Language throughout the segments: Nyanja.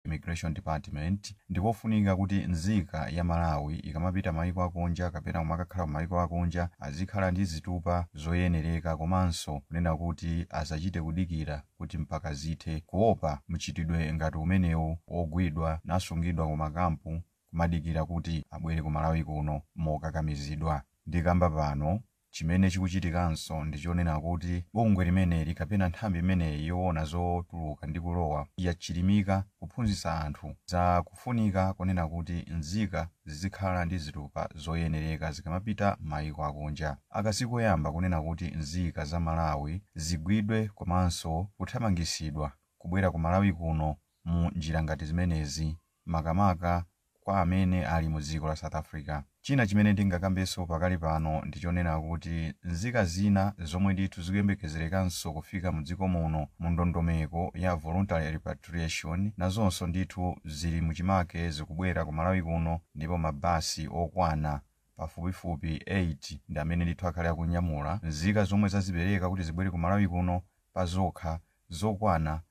immigration department ndikofunika kuti nzika ya malawi ikamapita maiko akunja kapena kumakakhala ku maiko akunja azikhala ndi zitupa zoyenereka komanso kunena kuti asachite kudikira kuti mpaka zithe kuopa mchitidwe ngati umenewu wogwidwa nasungidwa ku makampu kumadikira kuti abwere ku malawi kuno mokakamizidwa ndikamba pano chimene chikuchitikanso ndichonena kuti bungwe limeneli kapena nthambi imeneyi yoona zotuluka ndi kulowa yachilimika kuphunzitsa anthu za kufunika kunena kuti nzika zizikhala ndi zitupa zoyenereka zikamapita maiko akunja akazikoyamba kunena kuti nzika za malawi zigwidwe komanso kuthamangisidwa kubwera ku malawi kuno mu njira ngati zimenezi makamaka kwa amene ali mu dziko la south africa china chimene ndingakambenso pakali pano ndichonena kuti nzika zina zomwe ndithu zikuyembekezerekanso kufika mu dziko muno mu ndondomeko ya voluntary repatriation nazonso ndithu zili muchimake zikubwera ku malawi kuno ndipo mabasi okwana pafupifupi 8 ndi amene ndithu akhale akunyamula nzika zomwe zazipereka kuti zibwere ku malawi kuno pa zokha zokwana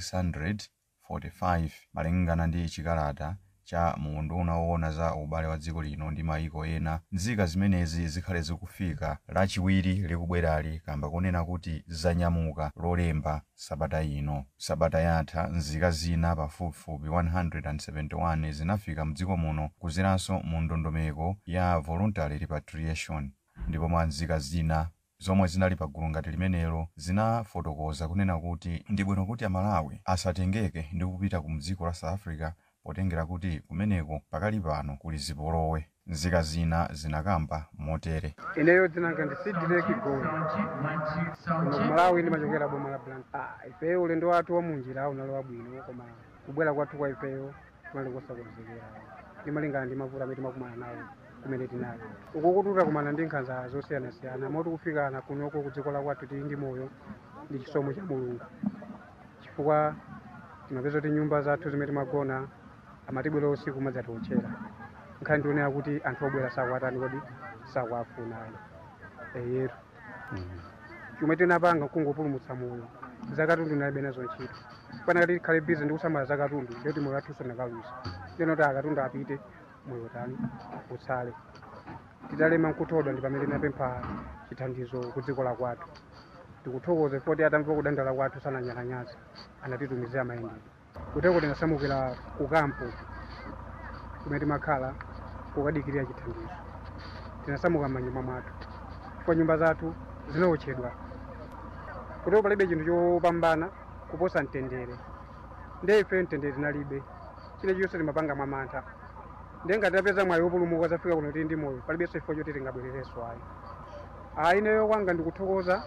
645 malingana ndi chikalata cha muunduna woona za ubale wa dziko lino ndi maiko ena nzika zimenezi zikhale zikufika lachiwiri likubwerali kamba kunena kuti zanyamuka lolemba sabata ino sabata yatha nzika zina pafupifupi 171 zinafika mdziko muno kuzeranso mu ndondomeko ya voluntary repatriation ndipo mwa nzika zina zomwe zinali pagulu ngati limenelo zinafotokoza kunena kuti ndi bwino kuti amalawi asatengeke ndi kupita ku mdziko la south africa potengera kuti kumeneko pakali pano kuli zipolowe nzika zina zinakamba motere ineyo dzinanga ndisidileki goli kuno kumalawi ndimachokera boma la blank ah, ifeyo ulendo wathu wamunjira unali wabwino koma kubwera kwathu kwa ifeyo kunali kosakonzekera ndimalingana ndi mavuto amene timakumana nawo kumene tinali uku kututa kumana ndi nkhanza zosiyanasiyana moti kufikana kunoko ku dziko la kwathu tili ndi moyo ndi chisomo cha mulungu chifukwa timapeza kuti nyumba zathu zimene timagona amatibwera usiku madzatiotchera nkhani ndionera kuti anthu obwera sakwatani kodi sakwafuna eyetu chomwe tinapanga kungopulumutsa moyo zakatundu nalibe nazo ntchito panakati tikhale bizi ndi kusamala zakatundu ndiyoti moyo wathunso nakaluza ndinoti akatundu apite moyo tani utsale titalema nkuthodwa ndi pamene tinapempha chithandizo ku dziko la kwathu tikuthokoza foti atamva kudandala kwathu sananyalanyaza anatitumizira mayendedwe kuteko tinasamukira ku kampo kumene timakhala kukadikirira chithandizo tinasamuka m'manyumba mwathu chifukwa nyumba zathu zinaotchedwa kuteko palibe chinthu chopambana kuposa mtendere ndiye ife mtendere tinalibe chine chiyonse timapanga mwamantha ndiye ngati tapeza mwayi wopulumuka zafika kuno tili ndi moyo palibenso chifukwa choti tingabwererenso ayi ayi ineyo kwanga ndikuthokoza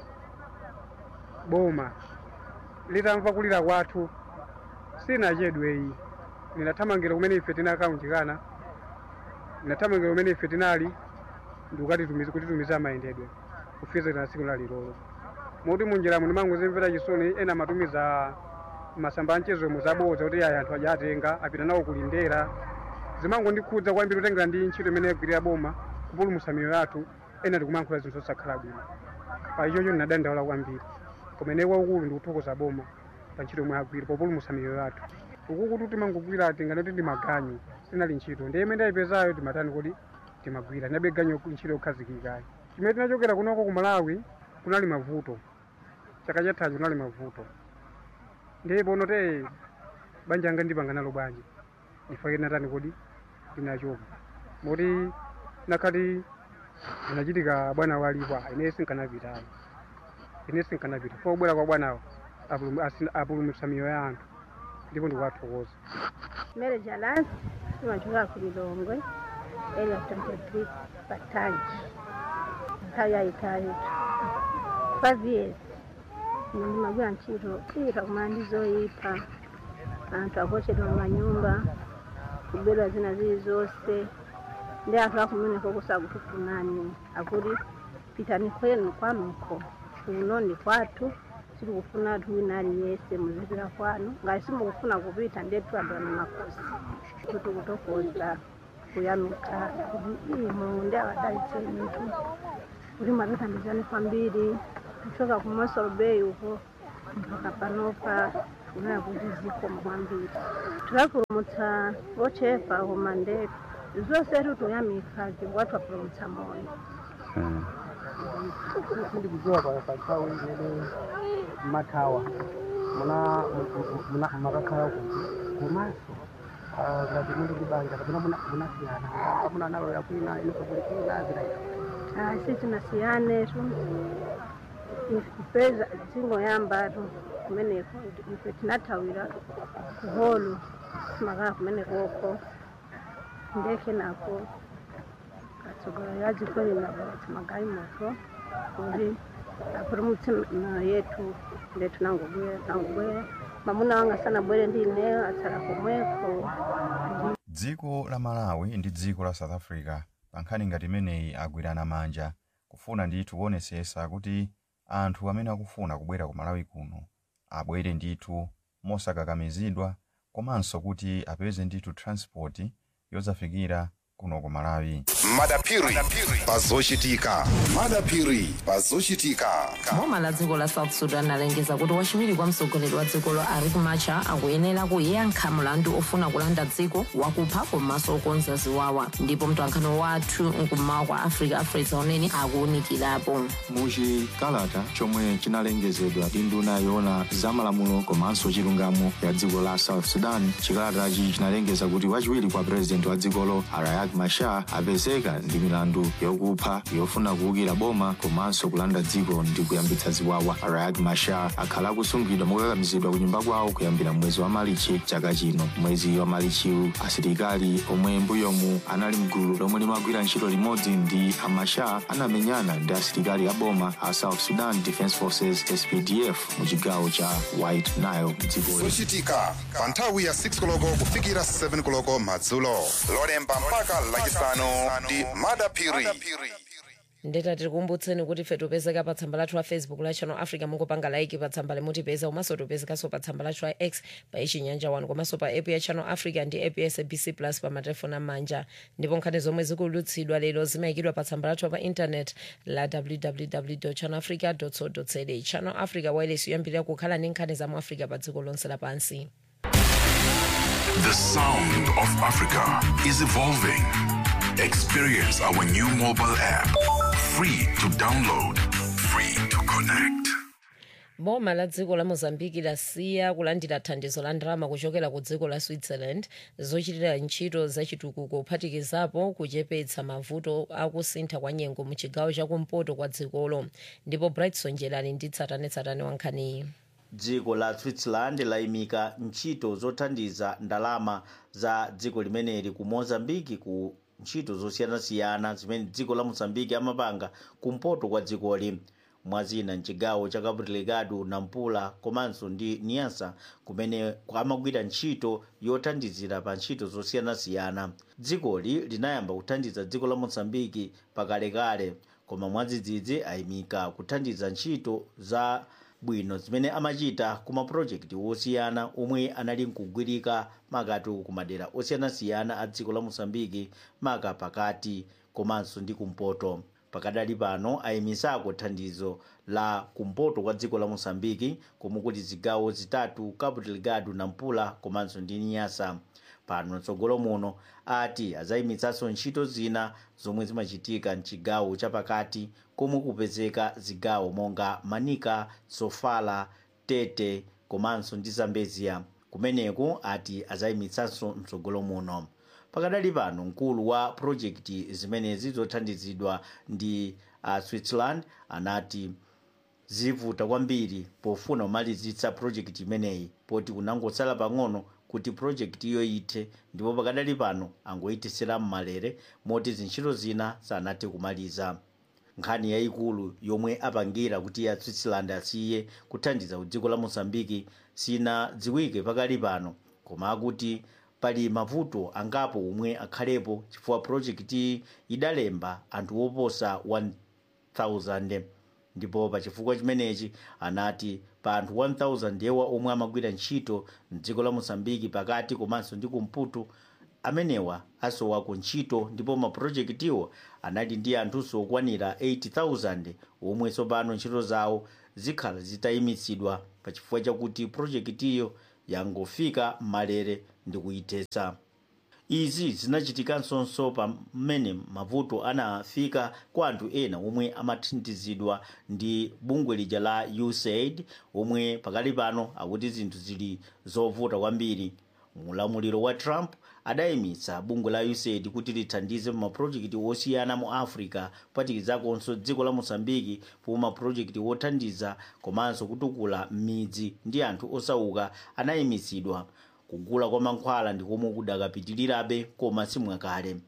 boma litamva kulira kwathu sinachedweyi linathamangira kumene ife tinakaunjikana linathamangira kumene ife tinali ndikukatitumiza kutitumiza mayendedwe kufika na tsiku lalilolo moti munjiramo ndimangozimvera chisoni ena amatumiza masamba anchezo muzabodza kuti ayi anthu aja atenga apita nawo kulindera zimangondikhudza kwambiri kutengera ndi ntchito imene yagwirira boma kupulumutsa miyoyo yathu ena tikumankhula zinthu zosakhala bwino pa ichocho ndinadandaula kwambiri kumene waukulu ndikuthokoza boma pa ntchito yomwe agwira populumutsa miyoyo yathu ukukuti timangogwira tinganoti ndimaganyu sinali ntchito ndiye imene ndayipezayo timatani kuti timagwira ndinabe ganyu ntchito yokhazikikayi chimene tinachokera kunoko ku malawi kunali mavuto chaka chathacho kunali mavuto ndiye pono te banja anga ndipanga nalo bwanji ndifake natani kuti ndinachoka moti nakhati zinachitika bwana walipo ine sinkanapitayo ine sinkanapita fo kubwera kwa bwanawo apulum- asi- apulumutsa miyoyo ya anthu ndipo ndikuwathokoza Mary Jalas, tumachoka ku Lilongwe, area 23 Batangi. Nthawi yayitali five years ndimagwira ntchito iyita kumana ndi zoyipa anthu akochedwa mumanyumba kubedwa zina zili zonse ndi anthu akumeneko kusakutufunani akuti pitani kwenu kwanuko kuno ndi kwathu sitikufuna anthu wina aliyense muzipita kwanu ngati simukufuna kupita ndetu adwana makosi kuti kutokoza kuyamika kuti imo ndi awadalitse mitu kuti mwatithandizani kwambiri kuchoka ku Mossel Bay uko mpaka panopa kunena kuti zikoma kwambiri tikapulumutsa ochepa umandeko zonse titoyamika chifukwa twapulumutsa moyo sindikudziwa pa pa nthawi imene mathawa muna muna makakhala kuti komanso ah, ngati muli ndi banja kapena muna- munasiyana amuna analoya kwina ino kuli kwina zinaita asi tinasiyane tu ipeza zingoyambatu kumeneko ife tinathawira kuholo makaa kumenekoko ndeke nako katsogolo yajikoni nabati magai moto kuti apulumutse mioyo yetu ndetu nangobwera nangobwera mamuna wanga sanabwere ndineyo atsala komweko dziko la malawi ndi dziko la south africa pa nkhani ngati imeneyi agwirana manja kufuna ndithu kuonesesa kuti anthu amene akufuna kubwera ku malawi kuno abwere ndithu mosakakamizidwa komanso kuti apeze ndithu transport yozafikira kuno ku malawi madapiri pazochitika madapiri pazochitika boma la dziko la south sudan alengeza kuti wachiwiri kwa mtsogoleri wa dzikolo riek machar akuyenera kuyankha mlandu ofuna kulanda dziko wakupha komanso okonza ziwawa ndipo mtwankhano wathu mkummawa kwa africa afresa unene akuwunikirapo muchikalata chomwe chinalengezedwa ndi nduna yoona zamalamulo komanso chilungamo ya dziko la south sudan chikalatachi chinalengeza kuti wachiwiri kwa purezidenti wa dzikolo riek machar apezeka ndi milandu yokupha yofuna kuwukira boma komanso kulanda dziko ndi kuyambitsa ziwawa riek machar akhala akusungidwa mokakamizidwa ku nyumba kwawo kuyambira mwezi wa malichi chaka chino mwezi wa malichiwu asilikali omwe mbuyomu anali mgulu lomwe limagwira ntchito limodzi ndi amachar anamenyana ndi asilikali a boma a south sudan defense forces spdf mu chigawo cha white nile mdzikoli zochitika pa nthawi ya 6 koloko kufikira 7 koloko madzulo lolemba mpaka lachisanu ndi madapiri ndeta tikukumbutseni kuti ife topezeka pa tsamba lathu la facebook la channel africa mungopanga like pa tsamba limutipeza komanso topezekanso pa tsamba lathu la x pa ichinyanja 1 komanso pa app ya channel africa ndi app ya sabc plus pa matelefoni amanja ndipo nkhani zomwe zikulutsidwa lero zimayikidwa pa tsamba lathu pa internet la www channel africa co za channel africa wireless yoyambirira kukhala ndi nkhani za mu africa pa dziko lonse lapansi The sound of Africa is evolving. Experience our new mobile app. Free to download, free to connect. boma la dziko la mozambiki lasiya kulandira thandizo la ndalama kuchokera ku dziko la switzerland zochitira ntchito zachitukuko kuphatikizapo kuchepetsa mavuto akusintha kwa nyengo mu chigawo chakumpoto kwa dzikolo ndipo brightson njelani ndi tsatanetsatane wa nkhaniyi dziko la switzerland layimika ntchito zothandiza ndalama za dziko limeneli ku mozambiki ku ntchito zosiyanasiyana zimene dziko la mozambiki amapanga kumpoto kwa dzikoli mwazina mchigawo cha cabo delgado nampula komanso ndi niasa kumene amagwira ntchito yothandizira pa ntchito zosiyanasiyana dzikoli linayamba kuthandiza dziko la mozambiki pakalekale koma mwadzidzidzi ayimika kuthandiza ntchito za bwino zimene amachita ku mapulojekiti osiyana omwe anali nkugwirika makati ku madera osiyanasiyana a dziko la mosambiki maka pakati komanso ndi kumpoto pakadali pano ayimisako thandizo la kumpoto kwa dziko la mosambiki komwe kuti zigawo zitatu cabo delgado nampula komanso ndi niasa pano mtsogolo muno ati azayimitsanso ntchito zina zomwe zimachitika mchigawo chapakati komwe kupezeka zigawo monga manika sofala tete komanso ndi zambezia kumeneku ati azayimitsanso mtsogolo muno pakadali pano mkulu wa projekti zimenezi zothandizidwa ndi uh, switzerland anati zivuta kwambiri pofuna kumalizitsa projekti imeneyi poti kunangotsala pang'ono kuti projekti iyo ithe ndipo pakadali pano angoyitisira mmalere moti zintchito zina sanathe kumaliza nkhani yayikulu yomwe apangira kuti ya switzerland asiye kuthandiza ku dziko la mozambiki sinadziwike pakali pano koma akuti pali mavuto angapo omwe akhalepo chifukwa projekti idalemba anthu oposa 1000 ndipo pa chifukwa chimenechi anati pa anthu 1000 yewa omwe amagwira ntchito mdziko la mosambiki pakati komanso ndi kumputu amenewa asowa ku ntchito ndipo mapulojekitiwo anali ndi anthunso okwanira 80,000 omwe tsopano ntchito zawo zikhala zitayimitsidwa pa chifukwa chakuti pulojekitiyo yangofika malere ndi kuyithetsa izi zinachitikanso pamene mavuto anafika kwa anthu ena omwe amathandizidwa ndi bungwe lija la usaid omwe pakali pano akuti zinthu zili zovuta kwambiri mulamuliro wa trump adayimitsa bungwe la usaid kuti lithandize mapulojekiti osiyana mu africa kupatikizakonso dziko la mosambiki pomwe mapulojekiti othandiza komanso kutukula midzi ndi anthu osauka anayimitsidwa kugula kwa mankhwala ndi komwe kudakapitirirabe koma simwakale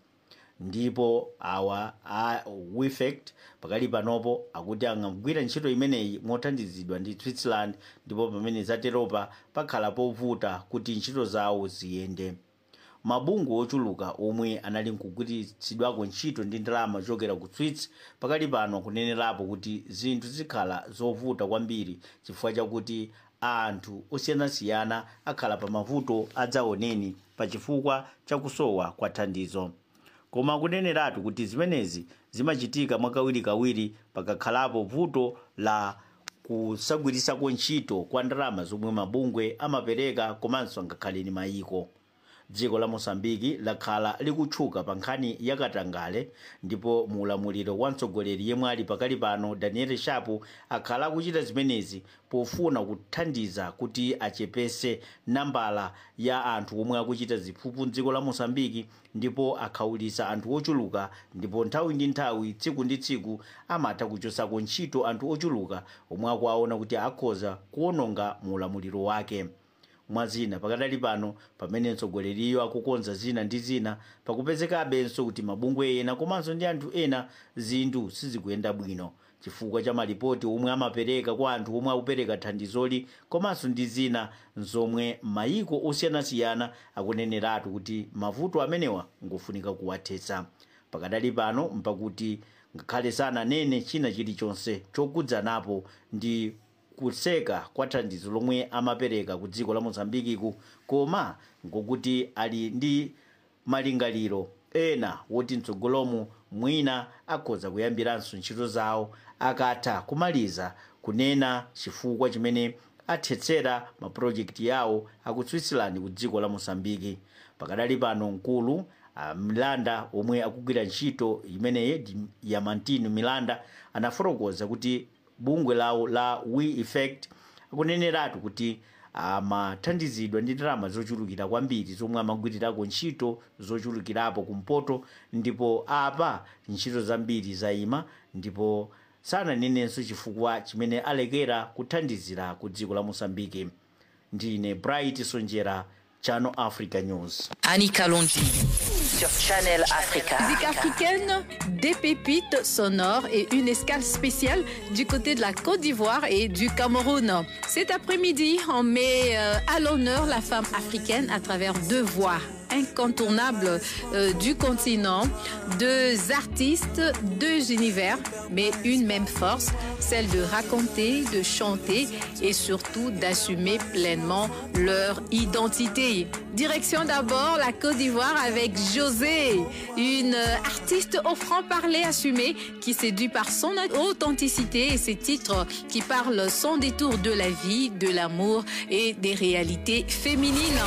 ndipo awa a wefect pakali panopo akuti angagwira ntchito imeneyi mothandizidwa ndi switzerland ndipo pamene zateropa pakhala povuta kuti ntchito zawo ziyende mabungwe ochuluka omwe anali nkugwiritsidwako ntchito ndi ndalama zochokera ku swiss pakali pano kunenerapo kuti zinthu zikhala zovuta kwambiri chifukwa chakuti anthu osiyanasiyana akhala pa mavuto adzaoneni pa chifukwa chakusowa kwa thandizo koma kuneneratu kuti zimenezi zimachitika mwakawirikawiri pakakhalapo vuto la kusagwirisako ntchito kwa ndalama zomwe mabungwe amapereka komanso ngakhaleni mayiko dziko la mosambiki lakhala likutchuka pa nkhani yakatangale ndipo muulamuliro wa mtsogoleri yemwe ali pakali pano daniel shapu akhala akuchita zimenezi pofuna kuthandiza kuti achepese nambala ya anthu omwe akuchita ziphuphu mdziko la mosambiki ndipo akhawulitsa anthu ochuluka ndipo nthawi ndi nthawi tsiku ndi tsiku amatha kuchosako ntchito anthu ochuluka omwe akuwaona kuti akhoza kuwononga muulamuliro wake mwazina pakadali pano pamene mtsogoleriyo akukonza zina ndi zina pakupezekabenso kuti mabungwe ena komanso ndi anthu ena zinthu sizikuyenda bwino chifukwa cha malipoti omwe amapereka kwa anthu omwe akupereka thandizoli komanso ndi zina zomwe mayiko osiyanasiyana akuneneratu kuti mavuto amenewa ngofunika kuwathetsa pakadali pano mpakuti ngakhale sananene china chilichonse chokudzanapo ndi kuseka kwa thandizo lomwe amapereka ku dziko la mozambikiku koma ngokuti ali ndi malingaliro ena woti mtsogolomu mwina akhoza kuyambiranso ntchito zawo akatha kumaliza kunena chifukwa chimene athetsera mapulojekiti yawo aku switzerland ku dziko la mosambiki pakadali pano mkulu milanda omwe akugwira ntchito imeneyi yamantino milanda anafotokoza kuti bungwe lawo la we effect akuneneratu kuti amathandizidwa ndi ndalama zochulukira kwambiri zomwe amagwirirako ntchito zochulukirapo kumpoto ndipo apa ntchito zambiri zayima ndipo sananenenso chifukwa chimene alekera kuthandizira ku dziko la mosambike ndine bright sonjera channel africa news Annika Londi sur Channel Africa. Musique africaine, des pépites sonores et une escale spéciale du côté de la Côte d'Ivoire et du Cameroun. Cet après-midi, on met euh, à l'honneur la femme africaine à travers deux voix incontournables euh, du continent, deux artistes, deux univers, mais une même force, celle de raconter, de chanter et surtout d'assumer pleinement leur identité. Direction d'abord la Côte d'Ivoire avec José, une artiste au franc-parler assumé qui séduit par son authenticité et ses titres qui parlent sans détour de la vie, de l'amour et des réalités féminines.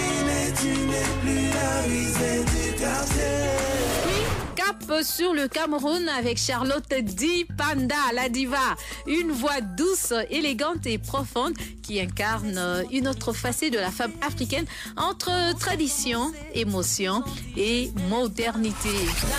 Cap sur le Cameroun avec Charlotte Di Panda, la diva. Une voix douce, élégante et profonde qui incarne une autre facette de la femme africaine entre tradition, émotion et modernité.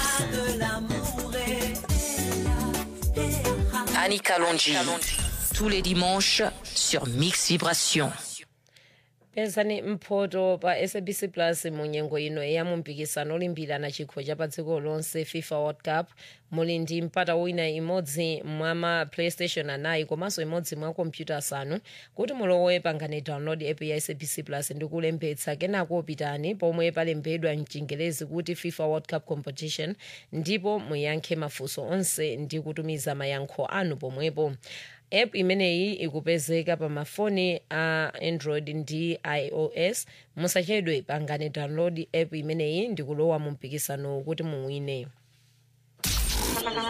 Annika Londi. Tous les dimanches sur Mix Vibration. pezani mphoto pa sabc plus munyengo ino ya mumpikisano olimbirana chikho cha pa dziko lonse fifa world cup muli ndi mpata wina imodzi mwa ma playstation anayi komanso imodzi mwa kompyuta asanu kuti mulowe pangani download app ya sabc plus ndi kulembetsa kenako pitani pomwe palembedwa mchingelezi kuti fifa world cup competition ndipo muyankhe mafunso onse ndi kutumiza mayankho anu pomwepo app imeneyi ikupezeka pa mafoni a android ndi ios musachedwe pangani download app imeneyi ndi kulowa mu mpikisano kuti muwine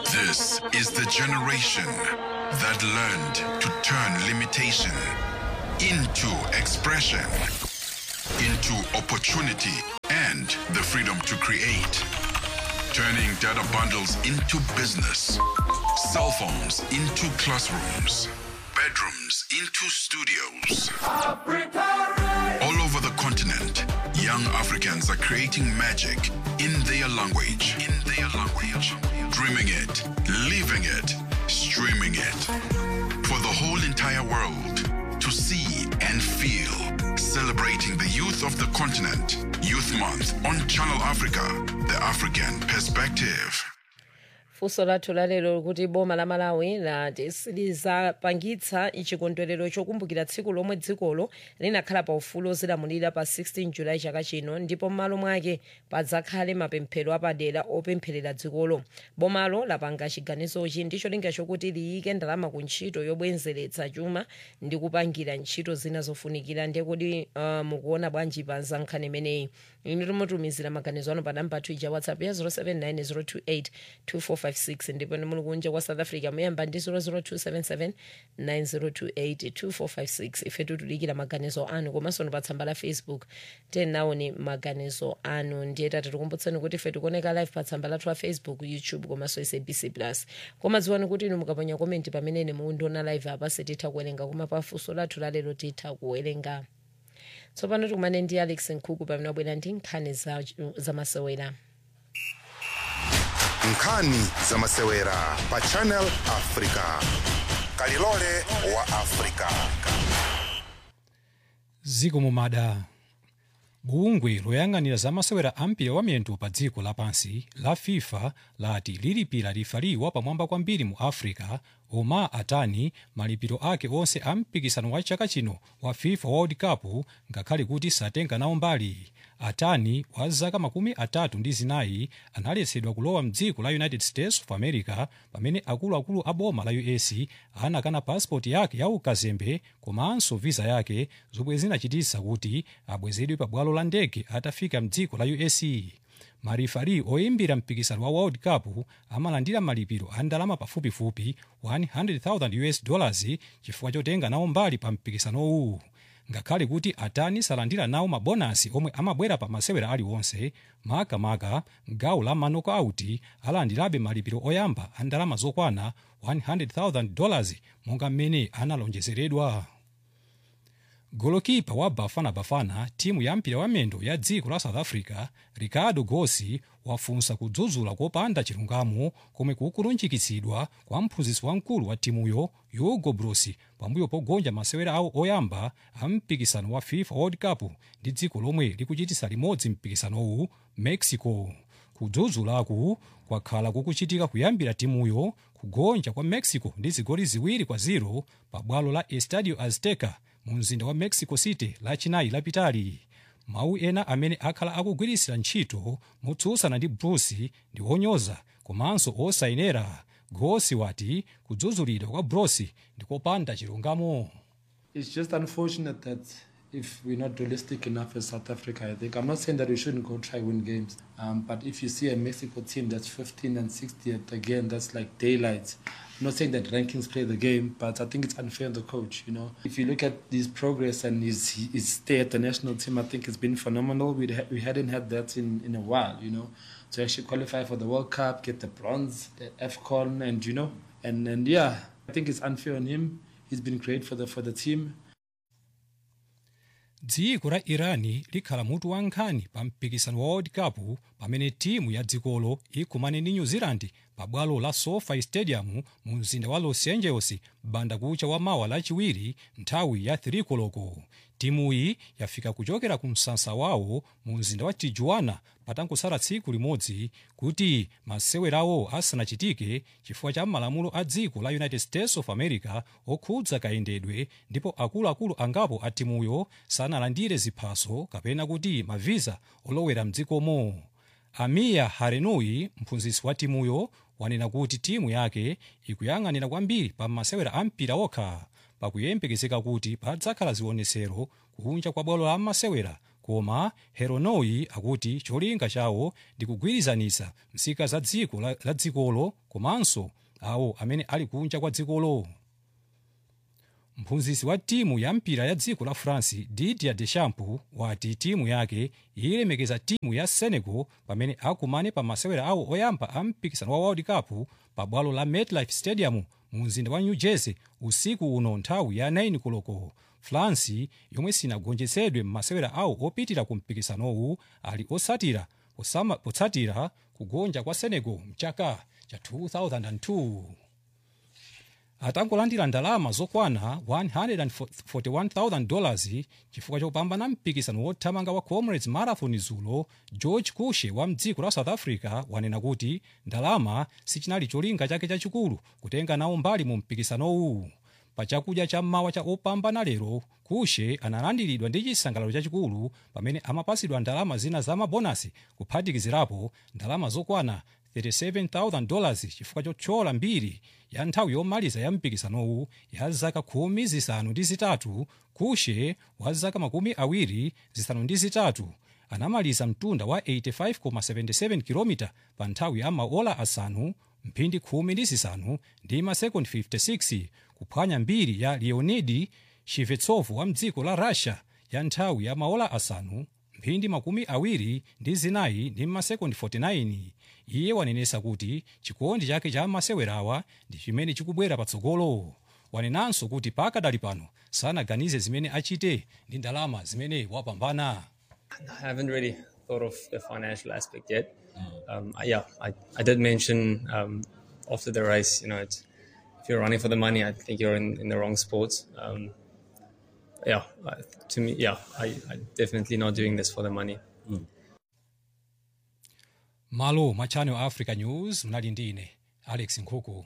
This is the generation that learned to turn limitation into expression, into opportunity, and the freedom to create. Turning data bundles into business, cell phones into classrooms, bedrooms into studios. All over the continent, young Africans are creating magic in their language. In their language. Dreaming it, living it, streaming it. For the whole entire world to see and feel. Celebrating the youth of the continent. Youth Month on Channel Africa, the African perspective. funso lathu lalero kuti boma la malawi lati silizapangitsa chikondwerero chokumbukira tsiku lomwe dzikolo linakhala pa ufulu ozilamulira pa 16 julayi chaka chino ndipo m'malo mwake padzakhale mapemphero apadera opempherera dzikolo bomalo lapanga chiganizochi ndi cholinga chokuti liyike ndalama ku ntchito yobwezeretsa chuma ndi kupangira ntchito zina zofunikira ndiye kuti uh, mukuona bwanji pa nkhani imeneyi inu timutumizira maganizo anu pa namba ija whatsapp ya 079 028 ndipo ni muli kunja kwa south africa muyamba ndi 00277 9028 2456 ife titulikira maganizo anu komanso ni pa tsamba la facebook tenaoni maganizo anu ndiye tati tikumbutseni kuti ife tikuoneka live pa tsamba lathu la facebook youtube komanso sabc plus koma dziwani kuti inu mukaponya komenti pamene mukundiona live apa sititha kuwerenga koma pa funso lathu lalero titha kuwerenga tsopano tikumane ndi alex nkhuku pamene wabwera ndi nkhani za, za masewera nkhani za masewera pa channel africa kalilole wa africa ziko mumada bungwe loyang'anira zamasewera ampira wamiyendo pa dziko lapansi la fifa lati lilipira lifaliwa pamwamba kwambiri mu africa omar atani malipiro ake onse a mpikisano wa chaka chino wa fifa world cup ngakhale kuti satenga nawo mbali atani wa zaka makumi atatu ndi zinayi analetsedwa kulowa mdziko la united states of america pamene akuluakulu a boma la us anakana pasipoti yake ya ukazembe komanso visa yake zomwe zinachititsa kuti abwezedwe pa bwalo la ndege atafika mdziko la us marifari oyimbira mpikisano wa world cup amalandira malipiro a ndalama pafupifupi 100,000 us dollars chifukwa chotenga nawo mbali pa mpikisanowu ngakhale kuti atani salandira nawo mabonasi omwe amabwera pa masewera aliwonse makamaka gawo la manoko auti alandirabe malipiro oyamba a ndalama zokwana 100,000 dollars monga mmene analonjezeredwa golokipa wa bafana bafana timu ya mpira wamendo ya dziko la south africa ricardo gosi wafunsa kudzudzula kopanda chilungamo komwe kukulunjikitsidwa kwa mphunzitsi wamkulu wa timuyo hugo broos pambuyo pogonja masewera awo oyamba a mpikisano wa fifa world cup ndi dziko lomwe likuchitisa limodzi mpikisanowu mexico kudzudzulaku kwakhala kukuchitika kuyambira timuyo kugonja kwa mexico ndi zigoli ziwiri kwa 0 pa bwalo la estadio azteca mu mzinda wa mexico city lachinayi lapitali mawu ena amene akhala akugwirisira ntchito motsutsana ndi broos ndi onyoza komanso osayenera gosi wati kudzudzulidwa kwa broos ndi kopanda chilungamo It's just unfortunate that if we're not realistic enough as South Africa, I think I'm not saying that we shouldn't go try win games, um, but if you see a Mexico team that's 15 and 60th, again, that's like daylight. I'm not saying that rankings play the game, but I think it's unfair on the coach. You know, if you look at his progress and his his stay at the national team, I think it's been phenomenal. We ha- we hadn't had that in in a while. You know, to actually qualify for the World Cup, get the bronze, the AFCON, and you know, and and yeah, I think it's unfair on him. He's been great for the for the team. dziko la irani likhala mutu wa nkhani pa mpikisano wa world cup pamene timu ya dzikolo ikumane ndi new zealand pa bwalo la sofi stadium mu mzinda wa los angeles banda kucha wa mawa lachiwiri nthawi ya 3 koloko timuyi yafika kuchokera ku msasa wawo mu mzinda wa tijuana patangosala tsiku limodzi kuti masewerawo asanachitike chifukwa cha malamulo a dziko la united states of america okhudza kayendedwe ndipo akuluakulu angapo a timuyo sanalandire ziphaso kapena kuti mavisa olowera mdzikomo amiya harenui mphunzitsi wa timuyo wanena kuti timu yake ikuyang'anira kwambiri pa masewera a mpira okha pakuyembekezeka kuti padzakhala zionesero kunja kwa bwalo la masewera koma heronoi akuti cholinga chawo ndi kugwirizanitsa nzika za dziko la, la dzikolo komanso awo amene ali kunja kwa dzikolo mphunzitsi wa timu ya mpira ya dziko la france didier deschamps wati timu yake ilemekeza timu ya senegal pamene akumane pa masewera awo oyamba a mpikisano wa world cup pa bwalo la metlife stadium mu mzinda wa new jersey usiku uno nthawi ya 9 koloko france yomwe sinagonjetsedwe m'masewera awo opitira ku mpikisanowu ali osatira osama- potsatira kugonja kwa senegal mchaka cha 2002 atangolandira ndalama zokwana 141,000 dollars chifukwa chopambana mpikisano wothamanga wa comrades marathon zulo george kushe wa mdziko la south africa wanena kuti ndalama sichinali cholinga chake chachikulu kutenga nawo mbali mu mpikisanowu pa chakudya cha mmawa cha opambana lero kushe analandiridwa ndi chisangalalo chachikulu pamene amapasidwa ndalama zina za mabonasi kuphatikizirapo ndalama zokwana 37,000 dollars chifukwa chothyola mbiri ya nthawi yomaliza ya mpikisanowu ya zaka khumi zisanu ndi zitatu kushe wa zaka makumi awiri zisanu ndi zitatu anamaliza mtunda wa 85,77 km pa nthawi ya maola asanu mphindi khumi ndi zisanu ndi masekondi 56 kuphwanya mbiri ya leonidi shivetsov wa mdziko la russia ya nthawi ya maola asanu mphindi makumi awiri ndi zinayi ndi masekondi 49 iye wanenesa kuti chikondi chake cha masewerawa ndi chimene chikubwera patsogolo wanenanso kuti pakadali pano sanaganize zimene achite ndi ndalama zimene wapambana I haven't really thought of the financial aspect yet. Um, I- yeah, I, I did mention um, after the race, you know, it's, if you're running for the money, I think you're in, in the wrong sport. Um, yeah, I, to me, yeah, I, I definitely not doing this for the money. malo mwa channel africa news mnali ndi ine alex nkhuku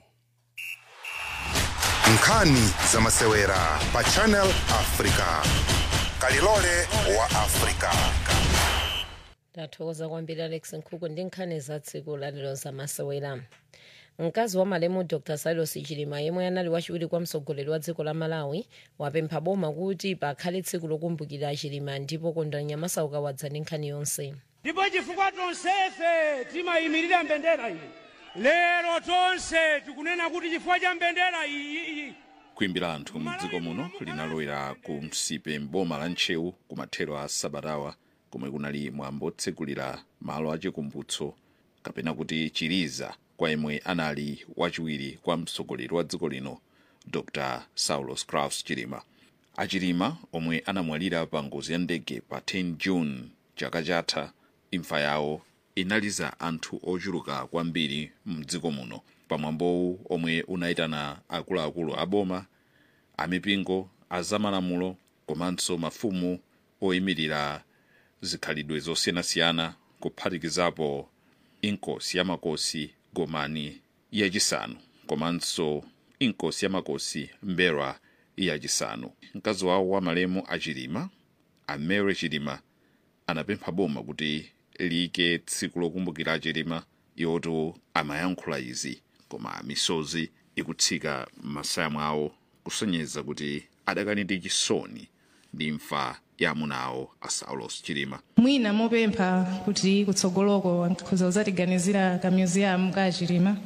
nkhani za masewera pa channel africa kalilole wa africa ndathokoza kwambiri alex nkhuku ndi nkhani za tsiku lalero za masewera mkazi wa malemu dr silos chilima yemwe anali wachiwiri kwa mtsogoleri wa dziko la malawi wapempha boma kuti pakhale tsiku lokumbukira chilima ndipo kondwani nyamasauka wadza ndi nkhani yonse ndipo chifukwa tonsefe timayimirira mbendera iyi lero tonse tikunena kuti chifukwa cha mbendera iyi kuimbira anthu mdziko muno linalowera ku msipe mboma la ntcheu kumathero a sabatawa komwe kunali mwambo otsegulira malo achikumbutso kapena kuti chiliza kwa yemwe anali wachiwiri kwa mtsogoleri wa dziko lino dr saulos crafts chilima achilima omwe anamwalira pa ngozi ya ndege pa 10 june chaka chatha imfa yawo inaliza anthu ochuluka kwambiri mdziko muno pamwambowu omwe unayitana akuluakulu a boma amipingo azamalamulo komanso mafumu oyimirira zikhalidwe zosiyanasiyana kuphatikizapo inkosi yamakosi gomani yachisanu komanso inkosi yamakosi mberwa yachisanu mkazi wawo wa malemu achilima amere chilima anapempha boma kuti liyike tsiku lokumbukira achilima yoto amayankhula izi koma misozi ikutsika m'masaya mwawo kusonyeza kuti adakali ndi chisoni ndi imfa ya amuna awo a saulos chilima mwina mopempha kuti kutsogoloko nkhoza kuzatiganizira ka museum ka chilima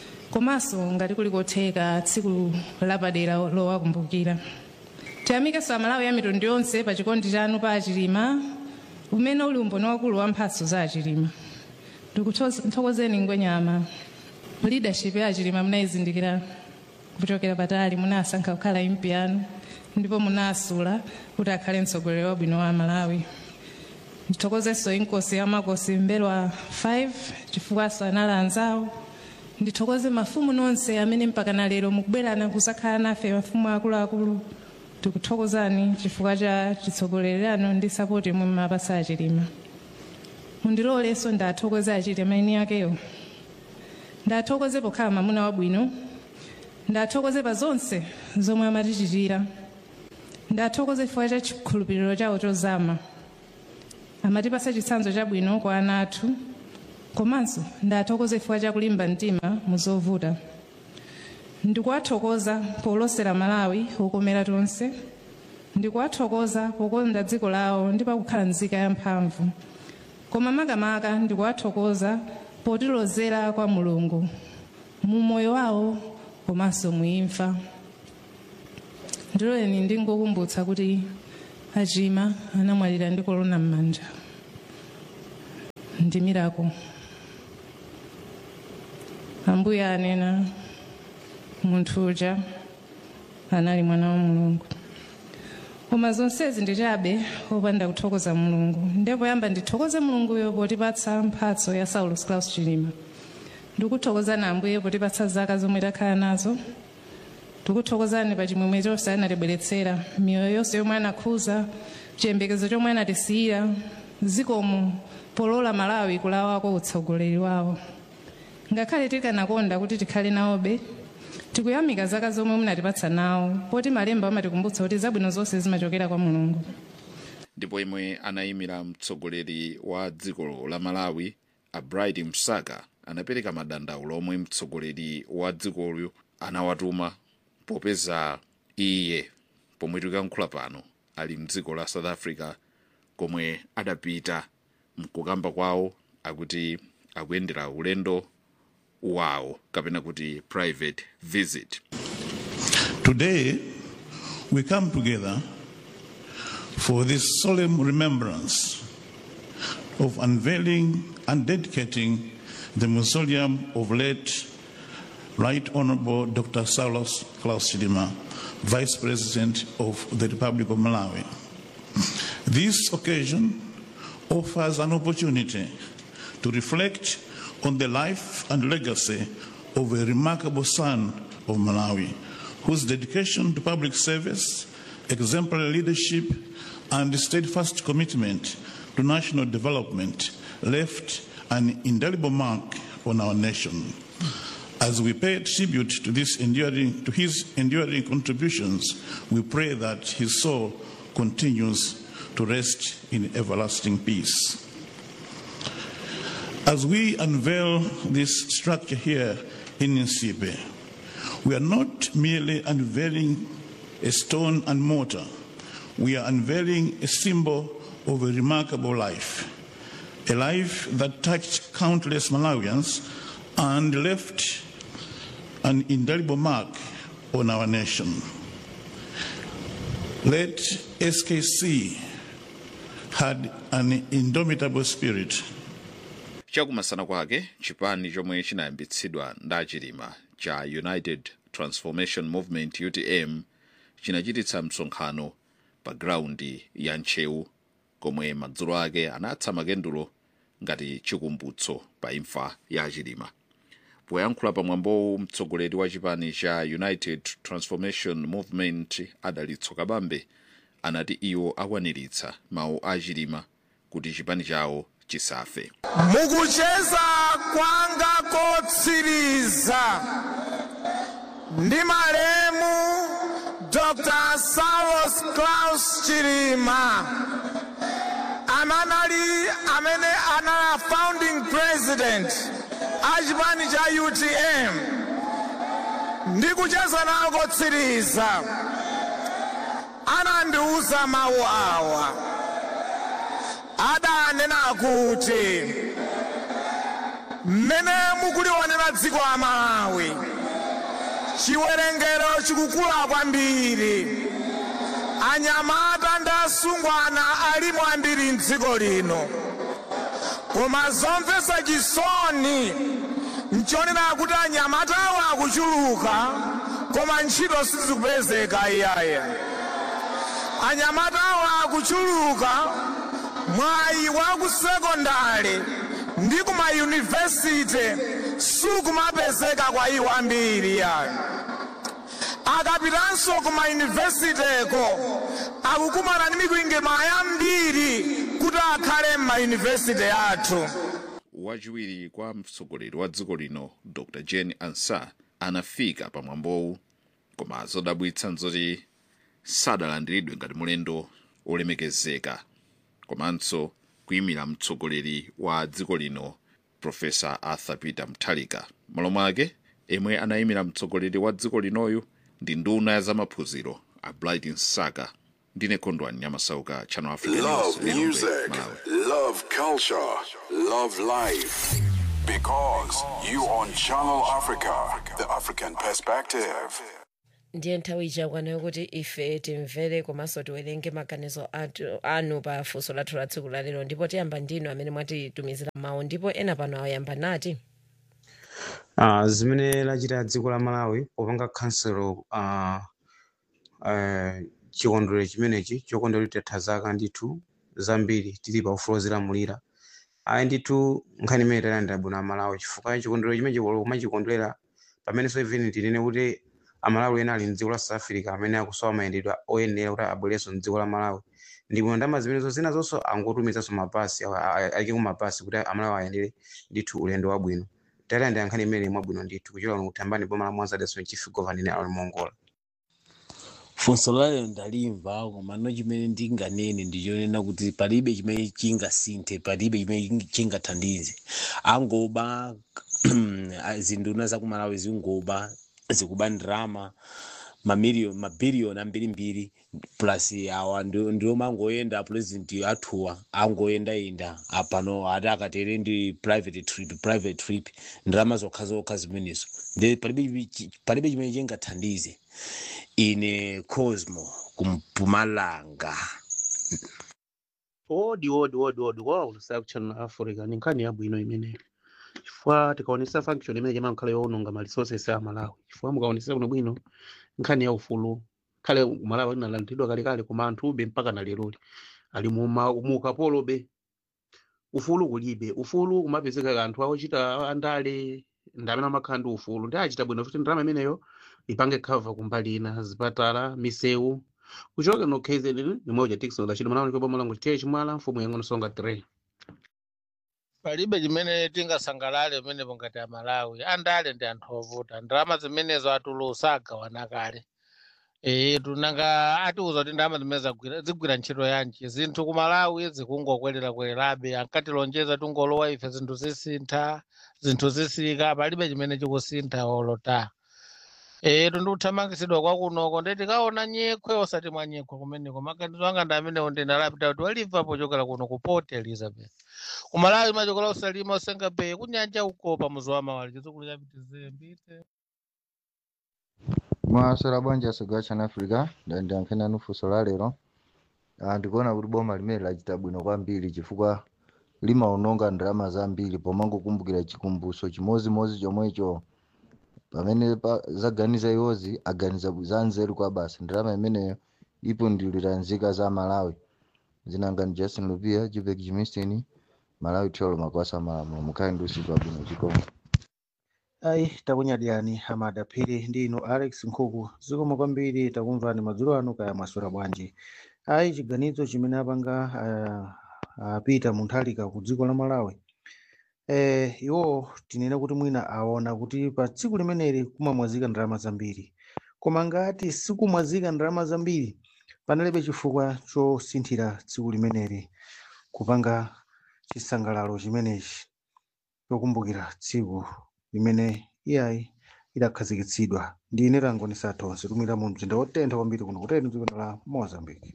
komanso ngati kuli kotheka tsiku lapadera lowakumbukira tiyamikeso amalawi a mitundu yonse pa chikondi chanu pa achilima umene uli umboni wakulu wa mphatso za achilima ndikuthokozeni ngwenyama leadership ya achilima munayizindikira kuchokera patali munasankha kukhala impi yanu ndipo munasula kuti akhale mtsogoleri wabwino wa malawi ndithokozenso inkosi ya makosi mberwa 5 chifukwaso anali anzawo ndithokoze mafumu nonse amene mpaka na lero mukubwerana kusakhala nafe mafumu akuluakulu tikuthokozani chifukwa cha chitsogoleri anu ndi sapoti imwe mumapasa achilima mundilolenso ndathokoze achilima eni yakeyo ndathokoze pokhala mamuna wabwino ndathokoze pa zonse zomwe amatichitira ndathokoze chifukwa cha chikhulupiriro chawo chozama amatipasa chitsanzo chabwino kwa ana athu komanso ndathokoze chifukwa cha kulimba mtima muzovuta ndikuwathokoza polosera malawi okomera tonse ndikuwathokoza pokonda dziko lawo ndi pakukhala nzika yamphamvu koma makamaka ndikuwathokoza potilozera kwa mulungu mu moyo wawo komanso muimfa ndiloleni ndingokumbutsa kuti achima anamwalira ndi kolona m'manja ndi mirako ambuye anena munthu uja anali mwana wa mulungu koma zonsezi ndi chabe opanda kuthokoza mulungu ndipo yamba ndithokoze mulunguyo potipatsa mphatso ya saulus claus chilima ndikuthokozani ambuye potipatsa zaka zomwe takhala nazo tikuthokozani pa chimwemwe chonse anatibweretsera miyoyo yonse yomwe anakhuza chiyembekezo chomwe anatisiyira zikomo polola malawi kulawako utsogoleri wawo ngakhale tikanakonda kuti tikhale nawobe tikuyamika zaka zomwe munatipatsa nawo poti malemba amatikumbutsa kuti zabwino zonse zimachokera kwa mulungu ndipo imwe anayimira mtsogoleri wa dziko la malawi a bright msaka anapereka madandaulo omwe mtsogoleri wa dzikolo anawatuma popeza iye pomwe tikuyankhula pano ali mdziko la south africa komwe adapita mkukamba kwawo akuti akuyendera ulendo wawo kapena kuti private visit Today, we come together for this solemn remembrance of unveiling and dedicating the mausoleum of late Right Honorable Dr. Saulos Klaus Chilima, Vice President of the Republic of Malawi. This occasion offers an opportunity to reflect on the life and legacy of a remarkable son of Malawi, whose dedication to public service, exemplary leadership, and steadfast commitment to national development left an indelible mark on our nation. As we pay tribute to, this enduring, to his enduring contributions, we pray that his soul continues to rest in everlasting peace. As we unveil this structure here in Nsipe, we are not merely unveiling a stone and mortar, we are unveiling a symbol of a remarkable life, a life that touched countless Malawians and left an indelible mark on our nation. Let SKC had an indomitable spirit. chakumasana kwake chipani chomwe chinayambitsidwa ndi achilima cha united transformation movement utm chinachititsa msonkhano pa graundi ya ntcheu komwe madzulo ake anatsa makendulo ngati chikumbutso pa imfa ya achilima poyankhula pamwambowu mtsogoleri wa chipani cha united transformation movement adalitso kabambe anati iwo akwaniritsa mawu a achilima kuti chipani chawo chisafe mukucheza kwanga kotsiriza ndi malemu dr saulos claus chilima amanali amene anali founding president a chipani cha utm ndi kucheza nawo kotsiriza anandiuza mawu awa adanena kuti mmene mukulionera dziko la malawi chiwerengero chikukula kwambiri anyamata ndi asungwana alimo ambiri mdziko lino koma zomvetsa chisoni nchonena kuti anyamatawo akuchuluka koma ntchito sizikupezeka iyaye anyamatawo akuchuluka mwayi wa ku sekondari ndi ku mayunivesiti sukumapezeka kwa iwo ambiri yayo akapitanso ku mayunivesiteko akukumana ndi mikwingwirima yambiri kuti akhale m'mayunivesiti athu wachiwiri kwa mtsogoleri wa dziko lino dr jane ansah anafika pamwambowu koma zodabwitsa nzoti sadalandiridwe ngati mulendo olemekezeka komanso kuyimira mtsogoleri wa dziko lino profesa arthur peter mutharika malo mwake emwe anayimira mtsogoleri wa dziko linoyu ndi nduna ya zamaphunziro a bright nsaka ndine kondwani nyamasauka channel africa News, Love Lilongwe, music, Malawi. love culture, love life. Because you on Channel Africa, the African perspective. ndiye nthawi ichakwana yokuti ife timvere komanso tiwerenge maganizo atu- anu pa funso lathu la tsiku lalero ndipo tiyamba ndinu amene mwatitumizira mawu ndipo ena pano ayamba nati uh, zimene lachita dziko la malawi popanga khanselo uh, uh, chikondwerero chimenechi chokondwerera titatha zaka ndithu zambiri tili pa ufulu ozilamulira ayi ndithu nkhani imene talandira bwino amalawi chifukwa chikondwerero chimenechi kumachikondwerera pamenenso even tinene kuti amalawi ena ali mdziko la south africa amene akusowa mayendedwe oyenera kuti abwerenso mdziko la malawi ndipo ndalama zimenezo zina zonso angotumizanso mapasi alike kumapasi kuti amalawi ayendere ndithu ulendo wabwino talandira nkhani imene mwabwino ndithu kuchokera kuno kuthambani boma la mwanza dason chief governor alon mongola funso lalero ndalimva koma no chimene ndinganene ndichonena kuti palibe chimene chingasinthe palibe chimene chingathandize angoba zinduna zakumalawi zingoba zikuba ndrama mamiliyoni mabiliyoni ambirimbiri plus awa ndi- ndiwo mangoyenda president athuwa angoyendayenda apano ati akatere ndi private trip private trip ndrama zokha zokha zimenezo ndi palibe chi- palibe chimene chingathandize ine cosmo kumpumalanga odi odi odi odi kwa ulusa kuchannel africa ni nkhani yabwino imeneyo chifukwa tikaonesa function imene chama nkhale yoononga ma resources a malawi chifukwa mukaonesa kuno bwino nkhani ya ufulu khale malawi inalandidwa kalekale koma anthu ube mpaka na leroli ali muma- mu ukapolobe ufulu kulibe ufulu kumapezeka anthu awochita andale ndi amene amakhala ndi ufulu ndi achita bwino kuti ndalama imeneyo ipange cover kumbali ina zipatala misewu kuchoka no kzn nimweja tikson lachino manaoni kwa bomo chitiye chimwala mfumu yang'ono songa 3 palibe chimene tingasangalale pamene pongati amalawi andale ndi anthu ovuta ndalama zimenezo atulusa agawana kale ee tunanga atiuza kuti ndalama zimene zagwira- zigwira ntchito yanji zinthu ku malawi zikungokwerera-kwererabe ankatilonjeza tungolowa ife zinthu zisintha zinthu zisika palibe chimene chikusintha olota ee tundikuthamangisidwa kwakunoko ndeti kaona nyekhwe osati mwa nyekhwe kumeneko maganizo anga ndi amenewo ndinalapita kuti walimva pochokera kuno ku port elizabeth kumalawi machokola usalima usenga bay kunyanja ukopa muzi wa mawali chizukulu chapitize mbite mwaswera bwanji asogwa chana africa ndandiyankhena nufunso la lero Ah, ndikuona kuti boma limene lachita bwino kwambiri chifukwa limaononga ndalama zambiri pomangokumbukira chikumbutso chimozimozi chomwecho pamene pa- zaganiza iwozi aganiza za nzeru kwa basi ndalama imeneyo ipundulira nzika za malawi zinangani justin lupia jupek jimistin malawi tiolo makwasa malamulo mukhale ndi usiku wabwino chikomo ayi takunyadiyani amada phiri ndi inu alex nkhuku zikomo kwambiri takumvani madzulo anu kaya mwaswera bwanji ayi chiganizo chimene apanga ah, apita munthalika ku dziko la malawi eh, iwo tinene kuti mwina aona kuti pa tsiku limeneli kumamwazika ndalama zambiri koma ngati sikumwazika ndalama zambiri panalibe chifukwa chosinthira tsiku limeneli kupanga chisangalalo chimenechi chokumbukira tsiku limene iyayi idakhazikitsidwa ndi ine langoni sathonse tumira mu mzinda wotentha kwambiri kuno kuteni dziko la mozambique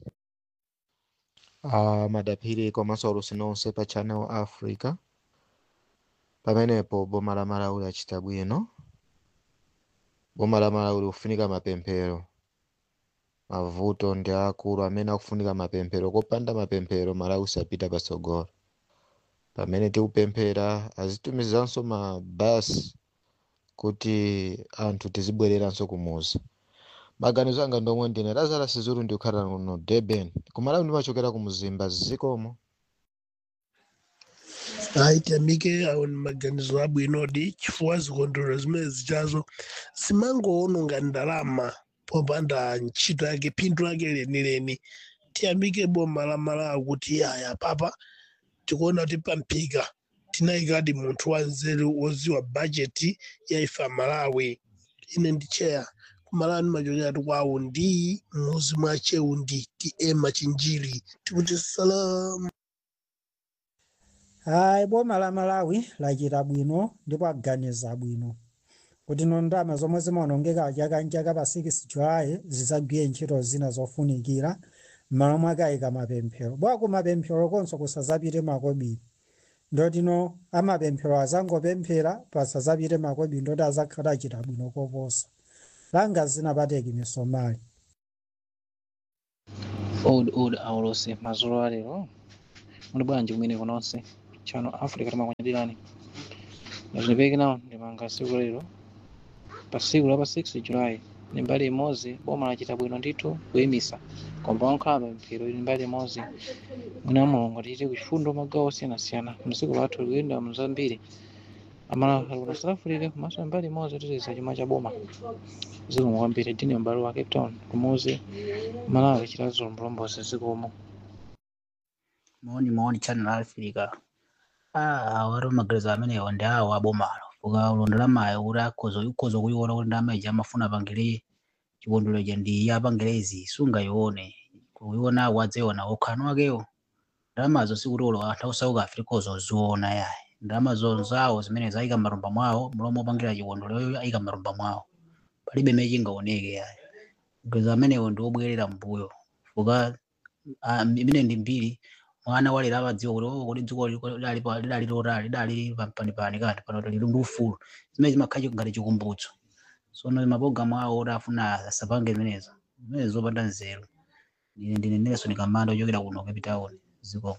uh, madaphiri komanso olusi nonse pa channel africa pamenepo boma la malawi lachita bwino boma la malawi likufunika mapemphero mavuto ndi akulu amene akufunika mapemphero kopanda mapemphero malawi sapita patsogolo pamene tikupemphera azitumizanso mabasi kuti anthu tizibwereranso kumuzi maganizo anga ndomwe ndine lazala sizulu ndikukhala kuno durban kumalawi ndimachokera ku muzimba zikomo aitamike awo ni maganizo abwinodi chifukwa zikondwerero zimene zichazo zimangoononga ndalama popanda ntchito yake phindu lake lenileni tiyamike boma la malawi kuti aya papa tikuona kuti pamphika tinayikadi munthu wanzeru woziwa bajeti ya ifa malawi ine ndi cheya kumalawi ndimachokera ti kwawo ndi muzi mwa cheundi ti ema chinjiri tikuti salamu hayi boma la malawi lachita bwino ndipo aganiza bwino kuti no ndalama zomwe zimaonongeka chaka nchaka pa 6 julayi zidzagwire ntchito zina zofunikira m'malo mwake ayika mapemphero bwa ku mapemphero konso kusadzapite makobiri ndotino amapemphero azangopemphera pasadzapite makobiri ndoti azakhala achita bwino koposa langa zinapateki misomali old old aulose mazolo alero muli bwanji kumene kononse chano africa timakunyadirani nazipeki nawo ndimanga siku lero pa siku la pa 6 julayi ni mbali imodzi boma lachita bwino ndithu kuyimisa komba onkhala mphero ili mbali imodzi mwina mulungu tichite kuchifundo magawo osiyanasiyana msiku lathu likuyenda mzambiri amala alikunasirafulire komanso mbali imodzi titiza chuma cha boma zikomo kwambiri dini m'bale wa cape town kumuzi malawi chitazo mlombozi zikomo maoni maoni channel africa ah wari magereza amenewo ndi awo abomalo fuka ulondera mayi kuti akhoza ukhoza kuyiona kuti ndama ija amafuna apangire chikondwerero cha ndi apangirezi sungayione kuyiona awo adziona okhano akewo ndalamazo sikuti ulo anthu ausauka afrikozo oziona yayi ndalama zonzawo zimene zayika m'marumba mwawo mlomo opangira chikondwereroyo ayika m'marumba mwawo palibe imene chingaoneke yayi magereza amenewo ndi obwerera mbuyo fuka ah, imene ndi mbiri mwana walera amadziwa kuti oh kuti dziko liko lidali pa- lidali lotali lidali pampanipani kanthu pano lili ndi ufulu zimene zimakhala ngati chikumbutso sono mapologalamu awo oti afuna asapange zimenezo zimene zopanda nzeru ine ndine nelson kamanda ochokera kuno cape town zikomo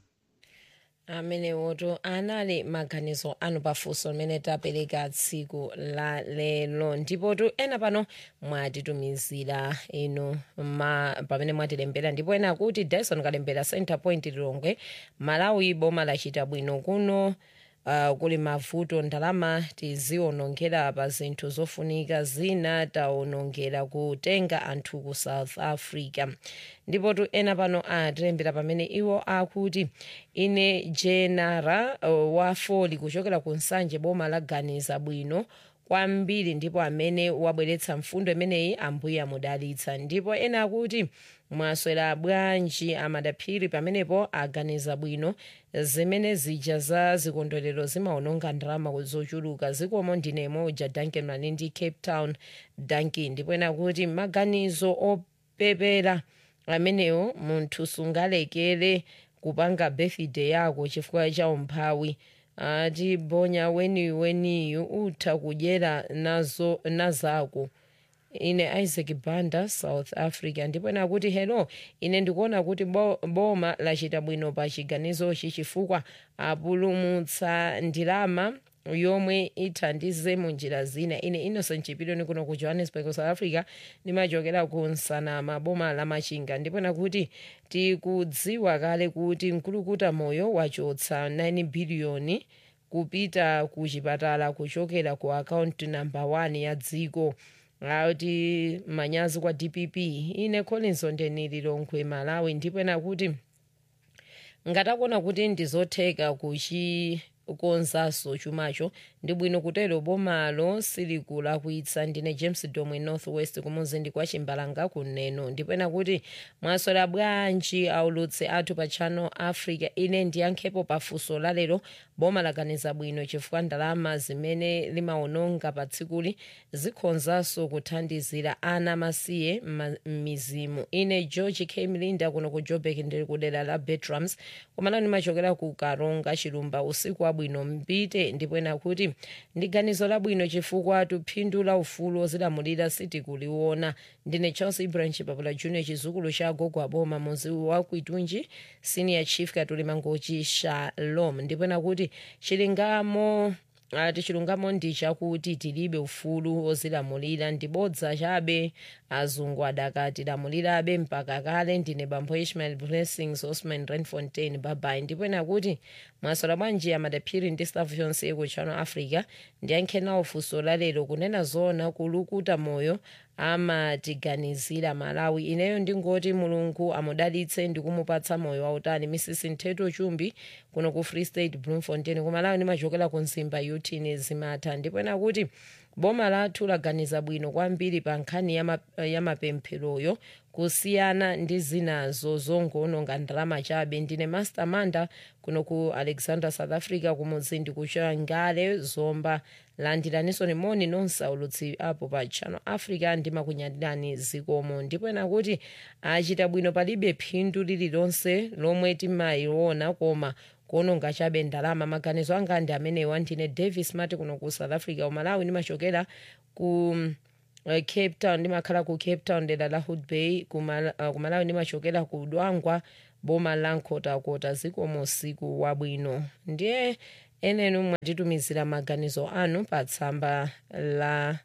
amene woto anali maganizo anu pafunso limene tapereka tsiku la lero ndipotu ena pano mwatitumizira inu ma, pamene mwatilembera ndipo ena akuti dyson kalembera center point lilongwe malawi boma lachita bwino kuno Uh, kuli mavuto ndalama tizionongera pa zinthu zofunika zina taonongera kutenga anthu ku south africa ndipotu ena pano atilembera pamene iwo akuti ine jenara uh, wa foli kuchokera ku nsanje boma laganiza bwino kwambiri ndipo amene wabweretsa mfundo imeneyi ambuye amudalitsa ndipo ena akuti mwaswera bwanji amadaphiri pamenepo aganiza bwino zimene zija za zikondwerero zimaononga ndalama zochuluka zikomo ndinemo uja duncan malindi cape town duncan ndipo ena kuti maganizo opepera amenewo munthu sungalekere kupanga birthday yako chifukwa cha umphawi ati bonya weniweniyu utha kudyera nazo nazako ine isaac banda south africa ndipo ena kuti hello ine ndikuona kuti bo, boma lachita bwino pa chiganizochi chifukwa apulumutsa ndalama yomwe ithandize mu njira zina ine innocent chipiloni kuno ku johannesburg south africa ndimachokera ku nsanama boma la machinga ndipo ena kuti tikudziwa kale kuti mkulukuta moyo wachotsa 9 biliyoni kupita ku chipatala kuchokera ku akaunti namba 1 ya dziko ati manyazi kwa dpp ine collins ondenili longwe malawi ndipo ena kuti ngatakuona kuti ndizotheka kuchikonzanso chumacho ndi bwino kutero bomalo silikulakwitsa ndine james domwe north west kumuzinda kwa chimbalanga kuneno ndipo ena kuti mwaswera bwanji aulutsi athu pa channel africa ine ndiyankhepo pafunso lalero boma laganiza bwino chifukwa ndalama zimene limaononga pa tsikuli zikhonzanso kuthandizira ana masiye m'mizimu ine george k mlinda kuno ku joburg ndili kudera la betrams komano ndimachokera ku karonga chilumba usiku wabwino mpite ndipo ena kuti ndi ganizo labwino chifukwa tuphindu la ufulu ozilamulira sitikuliona ndine charles ibrahim chipapula junior chizukulu cha agogo aboma muzi wa kwitunji senior chief katuli mangochi shalom ndipo ena kuti chilingamo ati chilungamo ndi chakuti tilibe ufulu ozilamulira ndibodza chabe azungu adakatilamulirabe mpaka kale ndine bambo ishmael blessings osman renfontain babai ndipo ena kuti mwaswera bwanji amadaphiri ndi staff yonse ku channel africa ndiyankhenawo funso lalero kunena zona kulukuta moyo amatiganizira malawi ineyo ndingoti mulungu amudalitse ndi kumupatsa moyo wautali mrs ntheto chumbi kuno ku free state bloemfontein kumalawi ndimachokera ku nzimba yutini zimatha ndipo ena kuti boma lathu laganiza bwino kwambiri pa nkhani ya ma- ya mapempheroyo kusiyana ndi zinazo zongononga ndalama chabe ndine master manda kuno ku alexander south africa kumuzindi kuchangale zomba landiraniso moni nonse aulutsi apo pa channel africa ndimakunyadirani zikomo ndipo ena kuti achita bwino palibe phindu lililonse lomwe timayiona koma kuononga chabe ndalama maganizo anga ndi amenewa ndine davis mati kuno ku south africa umalawi ndimachokera ku eh, cape town ndimakhala ku cape town dera la hood bay kumalawi uh, kumalawi ndimachokera ku dwangwa boma la nkhotakota zikomo usiku wabwino ndiye enenu mwatitumizira maganizo anu pa tsamba la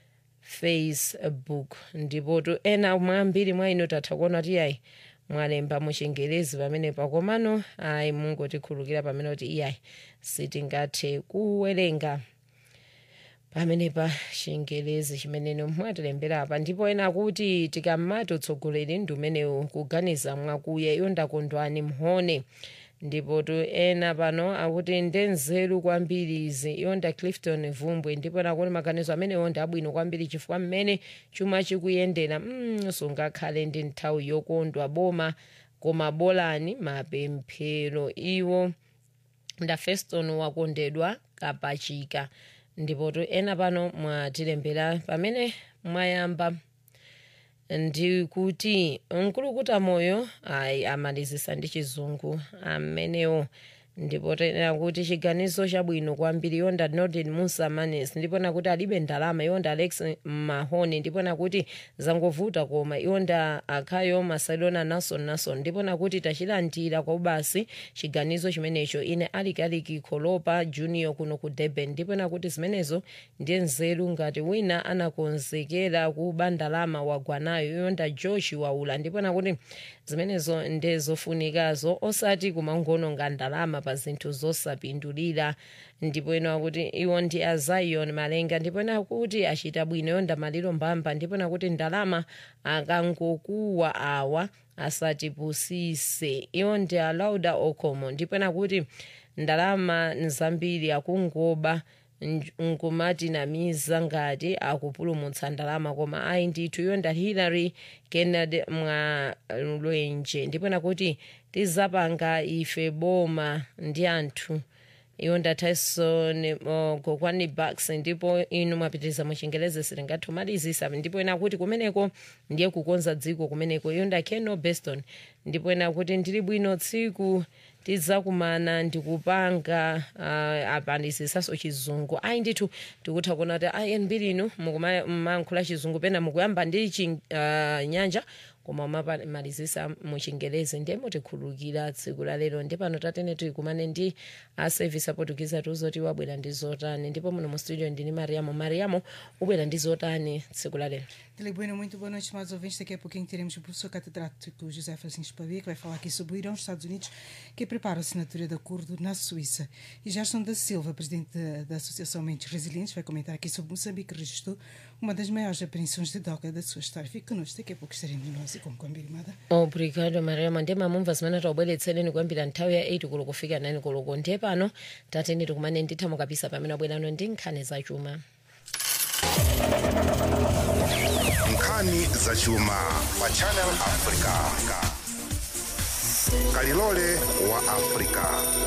facebook ndipo tu ena mwambiri mwa inu tatha kuona kuti ayi mwalemba muchingerezi pamene pakomano ayi mungotikhulukira pamene kuti iyayi sitingathe kuwerenga pamene pa chingelezi chimeneno mwatilembera apa ndipo ena kuti tikamati utsogoleri ndi umenewu kuganiza mwakuya iyo ndakondwani mhone ndipo tu ena pano akuti ndenzeru kwambiri izi yonda clifton vumbwe ndipo nakuti maganizo amenewo ndi abwino kwambiri chifukwa mmene chuma chikuyendera mm, sungakhale ndi nthawi yokondwa boma koma bolani mapemphero iwo nda feston wakondedwa kapachika ndipo tu ena pano mwatilembera pamene mwayamba ndi kuti mkulukuta moyo ayi amalizisa ndi chizungu amenewo ndipo tena kuti chiganizo chabwino kwambiri yonda norden musa manes ndipo nakuti alibe ndalama yonda alex mahone ndipo nakuti zangovuta koma yonda akhayo masalona nason nason ndipo nakuti tachilandira kwa ubasi chiganizo chimenecho ine alikaliki kholopa junior kuno ku durban ndipo nakuti zimenezo ndiye nzeru ngati wina anakonzekera kuba ndalama wagwanayo yonda joshi waula ndipo nakuti zimenezo ndezofunikazo osati kumangononga ndalama pa zinthu zosapindulira ndipo ena akuti iwo ndi a zion malenga ndipo ena akuti achita bwino yonda maliro mbamba ndipo nakuti ndalama akangokuwa awa asatipusise iwo ndi a lauda okomo ndipo nakuti ndalama nzambiri akungoba nkumati namiza ngati akupulumutsa ndalama koma ayi ndithu yonda hillary kennedy mwalwenje ndipo nakuti tizapanga ife boma ndi anthu yonda tyson gokwani bucks ndipo inu mwapitiriza muchingelezi siringathomalizisa ndipo ena kuti kumeneko ndiye kukonza dziko kumeneko yonda keno beston ndipo ena kuti ndili bwino tsiku tidzakumana ndikupanga uh, apandisisaso chizungu ayi ndithu tikutha kuona kuti ayi mbiri inu mukumankhula chizungu pena mukuyamba ndi chinyanja uh, koma umamalizisa muchingelezi ndiye mutikhulukira tsiku la lero ndi pano tatene tikumane ndi a service aportugize tuzoti wabwera ndi zotani ndipo muno mu studio ndini mariamo mariamo ubwera ndi zotani tsiku la lero Dele Bueno, muito boa noite, estimados ouvintes. Daqui a pouquinho teremos o professor catedrático José Francisco Pavia, que vai falar aqui sobre o Irão, os Estados Unidos, que prepara a assinatura de acordo na Suíça. E Gerson da Silva, presidente da, da Associação Mentes Resilientes, vai comentar aqui sobre Moçambique, que registrou uma das maiores apreensões de droga da sua história. Fique connosco, daqui a pouco estaremos nós e como combinado. obrigado mariamo ndiye mamumva zimene taubweretsereni kuyambira nthawi ya 8 koloko kufika 9 koloko ndiye pano tatene tikumane ndithamo kapisa pamene abwerano ndi nkhani zachuma nkhani zachuma pa channel africa kalilole wa africa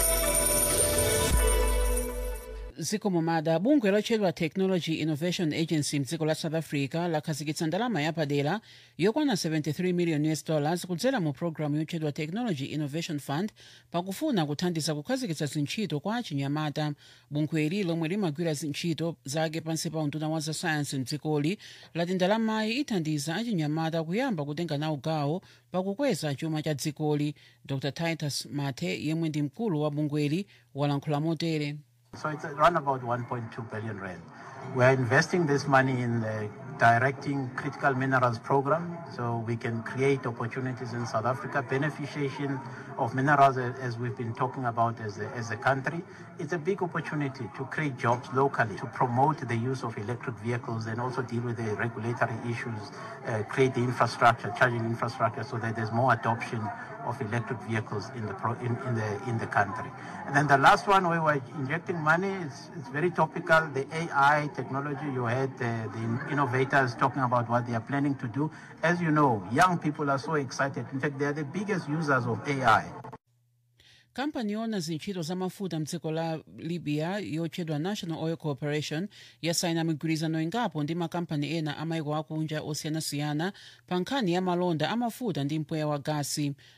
zikomo mada bungwe lotchedwa technology innovation agency mdziko la south africa lakhazikitsa ndalama yapadera yokwana 73 million us dollars kudzera mu programu yotchedwa technology innovation fund pakufuna kuthandiza kukhazikitsa zintchito kwa achinyamata bungweli lomwe limagwira zintchito zake pansi pa unduna wa zasayansi mdzikoli lati ndalamayi ithandiza achinyamata kuyamba kutenga nawo gawo pakukweza chuma cha dzikoli dr titus mathe yemwe ndi mkulu wa bungweli walankhula motere So it's around about 1.2 billion rand. We're investing this money in the directing critical minerals program so we can create opportunities in South Africa, beneficiation of minerals uh, as we've been talking about as a, as a country. It's a big opportunity to create jobs locally, to promote the use of electric vehicles and also deal with the regulatory issues, uh, create the infrastructure, charging infrastructure so that there's more adoption of electric vehicles in the pro, in, in the in the country. And then the last one where we're injecting money is it's very topical. The AI technology you had uh, the innovators talking about what they are planning to do. As you know, young people are so excited. In fact, they are the biggest users of AI. kampani yona zintchito za mafuta mdziko la libya yotchedwa national oil corporation yasaina migwirizano ingapo ndi makampani ena amayiko akunja osiyanasiyana pa nkhani ya malonda amafuta ndi mpweya wa gasi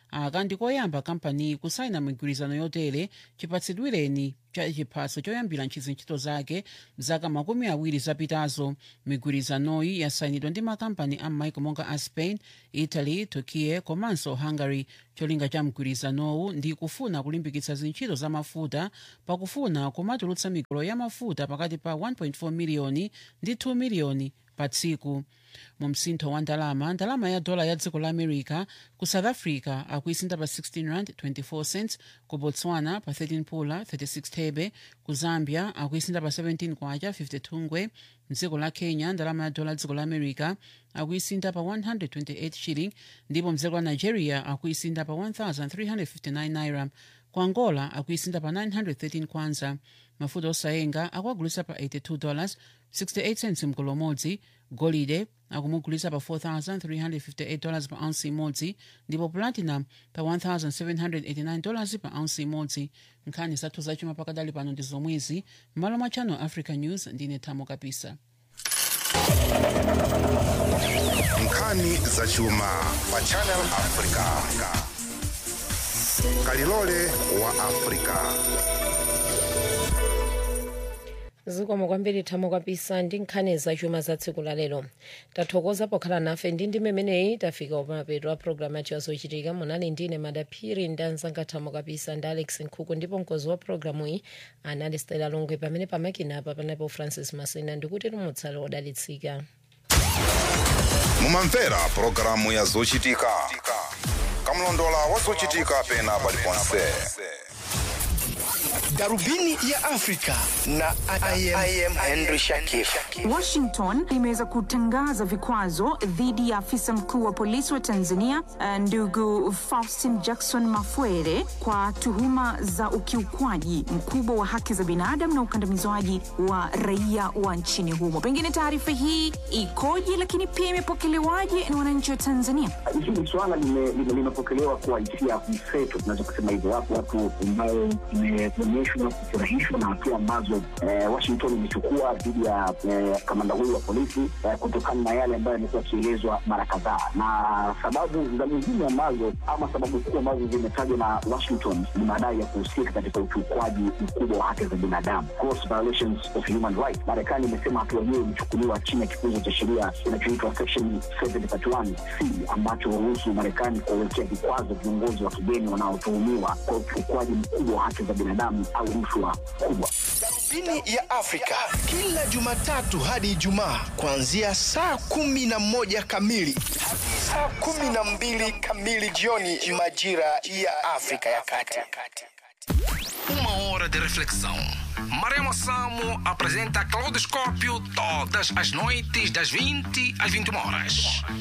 aka ndikoyamba kampani kusayina migwirizano yotere chipatsidwireni cha chiphaso choyambira ntchito zake mzaka makumi awiri zapitazo migwirizanoyi yasayinidwa ndi makampani a m'maiko monga a spain italy turkiye komanso hungary cholinga cha mgwirizanowu ndi kufuna kulimbikitsa zintchito za mafuta pakufuna kumatulutsa migolo ya mafuta pakati pa 1.4 miliyoni ndi 2 miliyoni pa tsiku mu msintho wa ndalama ndalama ya dola ya dziko la america ku south africa akuisinda pa 16 rand 24 cents ku botswana pa 13 pula 36 thebe ku zambia akuisinda pa 17 kwacha 52 ngwe mdziko la kenya ndalama ya dola dziko la america akuisinda pa 128 shilling ndipo mdziko la nigeria akuisinda pa 1359 naira ku angola akuisinda pa 913 kwanza mafuta osayenga akuagulisa pa 82 dollars 68 cents mgolo umodzi golide akumugulisa pa 4358 dollars pa ounce imodzi ndipo platinum pa 1789 dollars pa ounce imodzi nkhani zathu zachuma pakadali pano ndi zomwezi m'malo mwa channel africa news ndine thamo kapisa nkhani zachuma pa channel africa kalilole wa africa zikomo kwambiri thamo kapisa ndi nkhani zachuma za tsiku la lero tathokoza pokhala nafe ndi ndi memeneyi tafika umapeto a programu yacho yazochitika munali ndine madaphiri ndi anzanga thamo kapisa ndi alex nkhuku ndipo mkozi wa programu iyi anali stela longwe pamene pamakina apa panapo francis masina ndikuti tumutsale odalitsika mumamvera pulogalamu ya zochitika kamlondola wa zochitika pena paliponse darubini ya afrika na I am, I am henry shakif Washington imeweza kutangaza vikwazo dhidi ya afisa mkuu wa polisi wa Tanzania eh, ndugu Faustin Jackson Mafwere kwa tuhuma za ukiukwaji mkubwa wa haki za binadamu na ukandamizwaji wa raia wa nchini humo. Pengine taarifa hii ikoje, lakini pia imepokelewaje na wananchi wa Tanzania? hili swala lime- lime- limepokelewa kwa hisia mseto, tunaweza kusema hivyo. Wapo watu ambao imeonyeshwa kufurahishwa na hatua ambazo eh, Washington imechukua dhidi ya eh, kamanda huyu wa polisi eh, kutokana na yale ambayo yamekuwa yakielezwa mara kadhaa, na sababu za muhimu ambazo ama sababu kuu ambazo zimetajwa na Washington ni madai ya kuhusika katika ukiukwaji mkubwa wa haki za binadamu, gross violations of human rights. Marekani imesema hatua hiyo imechukuliwa chini ya kifungu cha sheria kinachoitwa section 731 c ambacho huruhusu Marekani kuwawekea vikwazo viongozi wa kigeni wanaotuhumiwa kwa ukiukwaji mkubwa wa haki za binadamu au rushwa kubwa. darubini ya afrika kila jumatatu hadi ijumaa kuanzia saa kumi na moja kamili hadi saa kumi na mbili kamili jioni majira ya afrika ya kati Uma hora de reflexão. Maremo Samo apresenta Claudoscópio todas as noites das 20 às 21 horas.